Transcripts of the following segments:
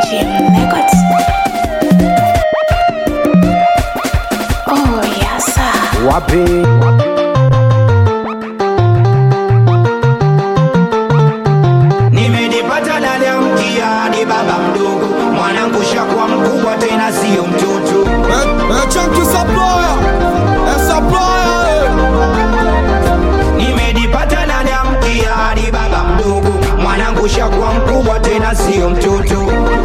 Jim Records. Oh, yes, sir. wapi Nimejipata ndani ya mtihani baba mdogo, mwanangu shakuwa mkubwa tena sio mtoto. Nimejipata ndani ya mtihani baba mdogo, mwanangu shakuwa mkubwa tena sio mtoto.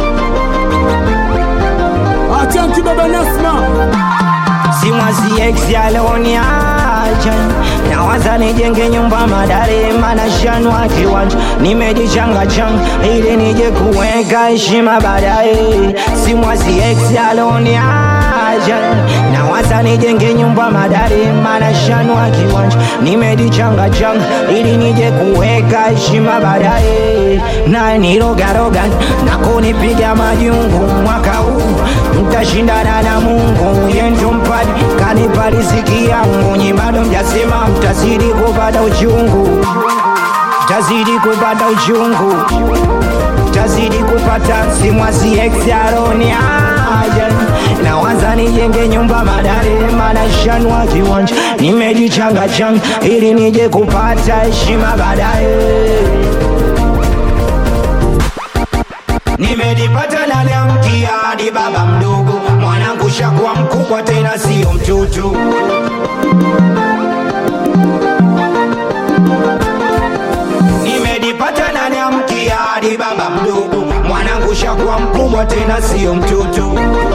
achanki baba nasma Simwazi ex aloniacha nawaza nijenge nyumba madare mana shanwa kiwanja nimejichanga changa ili nije kuweka heshima baadaye Simwazi ex aloniacha nawaza nijenge nyumba madare mana shanwa kiwanja nimejichanga changa ili nije kuweka heshima baadaye na nirogaroga na kunipiga majungu mwaka huu mtashindana na Mungu yendo mpadi kanipa riziki yangu nyi bado mjasema mtazidi kupata uchungu mtazidi kupata uchungu mtazidi kupata simwasi exaroni aja nawaza nijenge nyumba madare mana shanwa kiwanja nimejichanga changa ili nije kupata heshima baadaye Nimejipata ndani ya mtihani baba mdogo, mwanangu shakuwa mkubwa tena sio mtoto. Nimejipata ndani ya mtihani baba mdogo, mwanangu shakuwa mkubwa tena sio mtoto.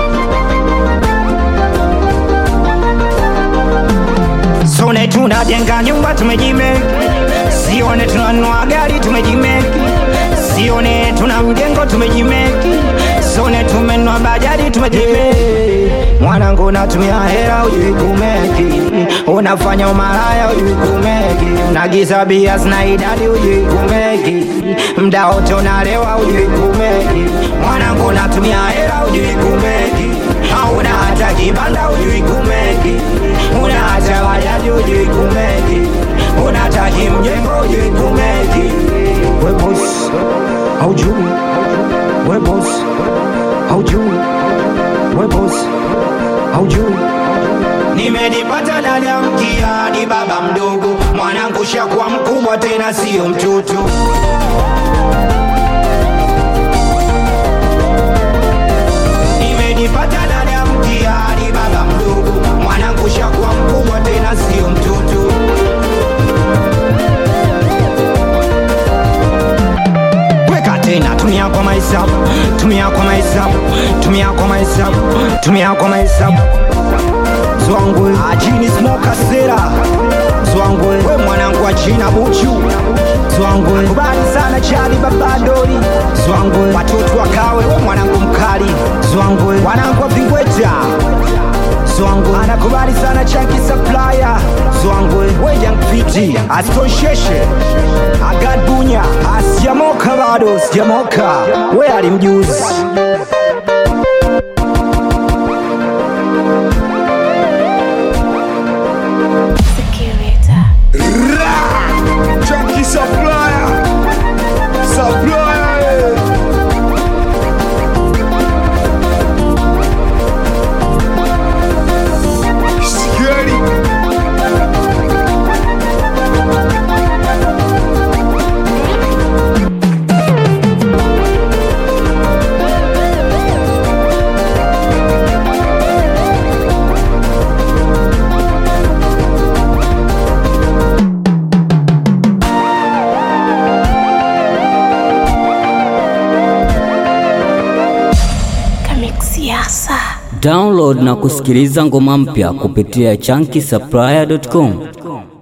Sone tunajenga nyumba tumejimeki, sione tunanunua gari tumejimeki, sione tuna mjengo tumejimeki, sone tumenunua bajaji tumejimeki. Mwanangu natumia hela ujui kumeki, unafanya umalaya ujui kumeki, unagiza bia zina idadi ujui kumeki, mda wote unalewa ujui kumeki. Mwanangu natumia hela ujui kumeki, hauna hata kibanda ujui kumeki, una hata bajaji ujui kumeki, unataki mjengo ujui kumeki. We boss, haujui, we boss, haujui, we boss, haujui. Nimejipata ndani ya mtihani baba mdogo, mwanangu shakuwa mkubwa tena sio mtoto. Nimejipata ndani ya mtihani baba mdogo, mwanangu shakuwa mkubwa tena sio mtoto. Weka tena, tumia kwa mahesabu, tumia kwa mahesabu, tumia kwa mahesabu, tumia kwa mahesabu. Zwangwe ajini smoka sera Zwangwe we mwanangu wa China buchu Zwangwe kubali sana chali babadori Zwangwe watoto wakawe we mwanangu mkali Zwangwe wanangu wa Vingweta Zwangwe anakubali sana chanki supplier Zwangwe we young piti astonsheshe Agad Bunya asijamoka bado sijamoka we alimjuzi Security. chanki supplier supplier eh. Scary. Kamixiasa. Download na kusikiliza ngoma mpya kupitia chunky supplier.com.